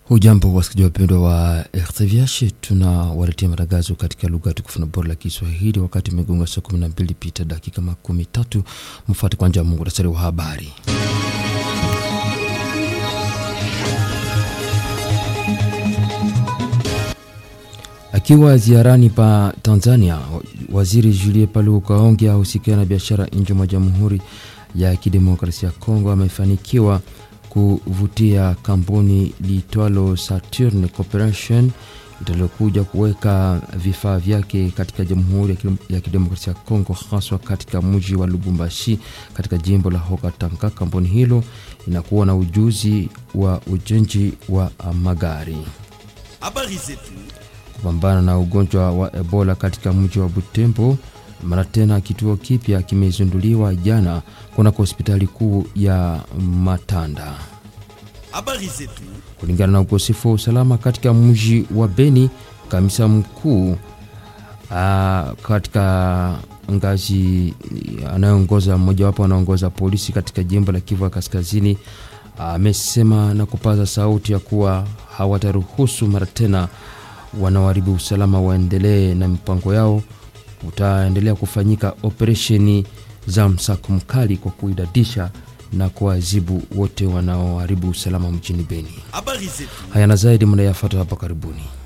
Hujambo wasikilizaji wapendwa wa RTVH, tunawaletea matangazo katika lugha tukufu na bora la Kiswahili. Wakati imegonga saa kumi na mbili pita dakika makumi tatu. Mfuate kwanza muhtasari wa habari. Akiwa ziarani pa Tanzania, waziri Julie Paluku Kaonge ahusikia na biashara nje mwa Jamhuri ya Kidemokrasia ya Kongo amefanikiwa kuvutia kampuni liitwalo Saturn Corporation italokuja kuweka vifaa vyake katika Jamhuri ya Kidemokrasia ya Kongo, haswa katika mji wa Lubumbashi katika jimbo la Haut-Katanga. Kampuni hilo inakuwa na ujuzi wa ujenzi wa magari. Habari zetu Kupambana na ugonjwa wa Ebola katika mji wa Butembo. Mara tena kituo kipya kimezinduliwa jana kunako hospitali kuu ya Matanda. habari zetu Kulingana na ukosefu wa usalama katika mji wa Beni, kamisa mkuu aa, katika ngazi anayoongoza mmojawapo anaongoza polisi katika jimbo la Kivu ya Kaskazini amesema na kupaza sauti ya kuwa hawataruhusu mara tena wanaoharibu usalama waendelee na mipango yao. Utaendelea kufanyika operesheni za msako mkali kwa kuidadisha na kuwaadhibu wote wanaoharibu usalama mjini Beni. habari zetu Haya na zaidi mnayafata hapa karibuni.